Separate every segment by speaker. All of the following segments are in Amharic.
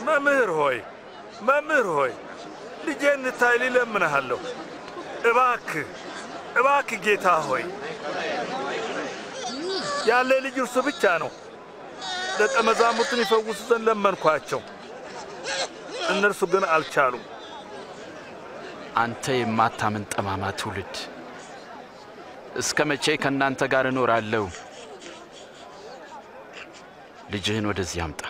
Speaker 1: መምህር ሆይ መምህር ሆይ ልጄን እንታይ ልለምንሃለሁ። እባክህ እባክህ ጌታ ሆይ ያለ ልጅ እርሱ ብቻ ነው። ደቀ መዛሙርቱን ይፈውሱ ዘንድ ለመንኳቸው፣ እነርሱ ግን አልቻሉም።
Speaker 2: አንተ የማታምን ጠማማ ትውልድ፣ እስከ መቼ ከእናንተ ጋር እኖራለሁ? ልጅህን ወደዚህ አምጣ።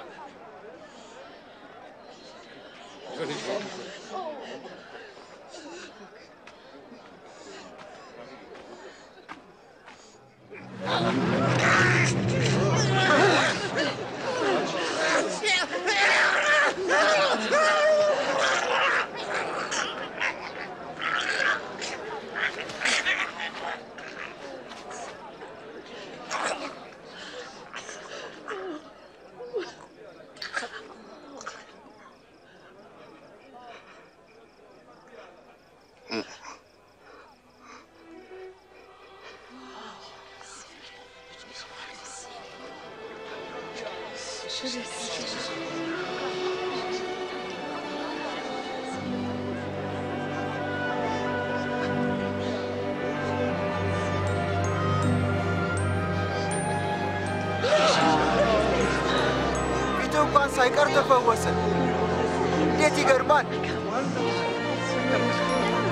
Speaker 3: ፊቱ እንኳን ሳይቀር ተፈወሰ። እንዴት ይገርማል!